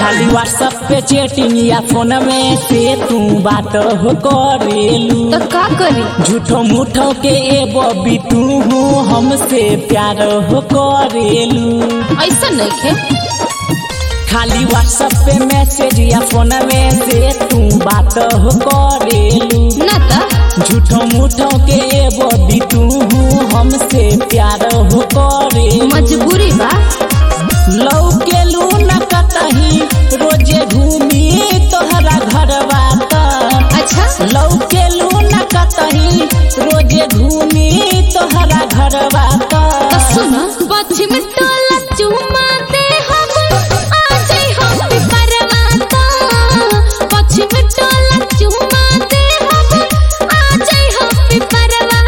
खाली व्हाट्सएप पे चैटिंग या फोन में से तू बात हो करेलू तो का करी झूठो मूठो के ए बबी तू हमसे प्यार हो करेलू ऐसा नहीं खे खाली व्हाट्सएप पे मैसेज या फोन में से तू बात हो करेलू ना तो झूठो मूठो के ए बबी तू हमसे प्यार हो करेलू मजबूरी बा लौकेलू न कतही रोजे घूमी तोहरा घरवा त अच्छा लौकेलू न कतही रोजे घूमी तोहरा घरवा त तो सुनो पश्चिम टोला चुमा दे हम आ जाई हम पिपरवा तो पश्चिम टोला चुमा दे हम आ जाई हम पिपरवा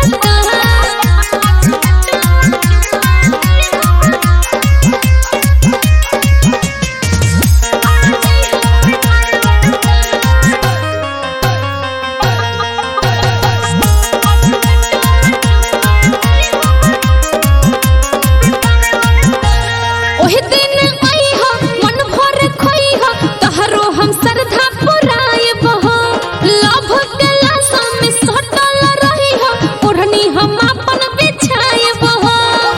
ओहे दिन आई हो मन भर खोई हो तहरो हम श्रद्धा पुराए बहो लभ गला में सटल रही हो ओढ़नी हम अपन बिछाए बहो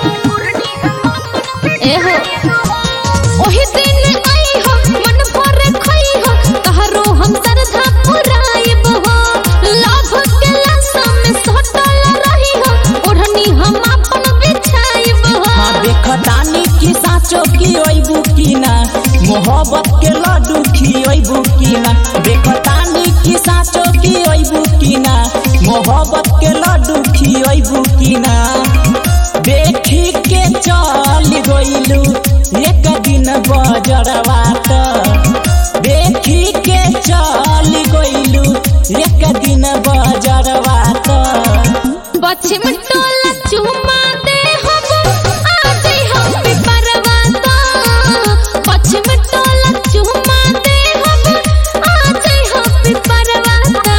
ए हो ओहे दिन आई हो मन भर खोई हो तहरो हम श्रद्धा पुराए बहो लभ गला में सटल रही हो ओढ़नी हम अपन बिछाए बहो हाँ देखतानी की साचो की ओइबू की ना मोहब्बत के लड्डू खियोइबू की ना देखतानी की साचो की ओइबू की ना मोहब्बत के लड्डू खियोइबू की ना देखी के चल गइलू एक दिन बजरवा त देखी के चल गइलू एक दिन बजरवा त पश्चिम टोला चुमा दे हम आ जाई हम पिपरवा तो पश्चिम टोला चुमा दे हम आ जाई हम पिपरवा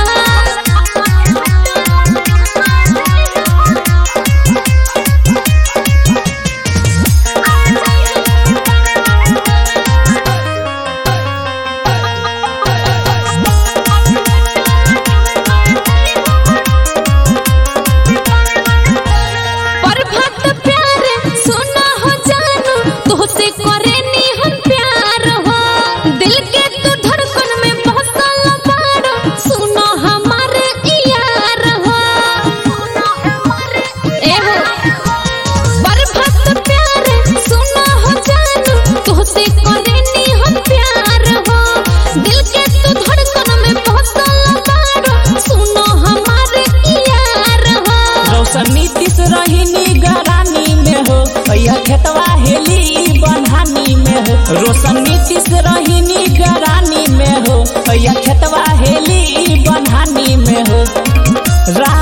प्रभात प्यार सुना हो जानू तोहसे करे नी हम प्यार हो दिल के तू धड़कन में बसल बाड़ो सुनो हमारे यार हो ए हो प्रभात प्यार सुना हो जानू तोहसे करे नी हम प्यार हो दिल के तू धड़कन में बसल बाड़ो सुनो हमारे यार हो रौशन नीतीश रही गरानी में हो भैया खेतवा हेली बन्हानी में हो रोशन नीतीश रही गरानी में हो भैया खेतवा हेली बन्हानी में हो रा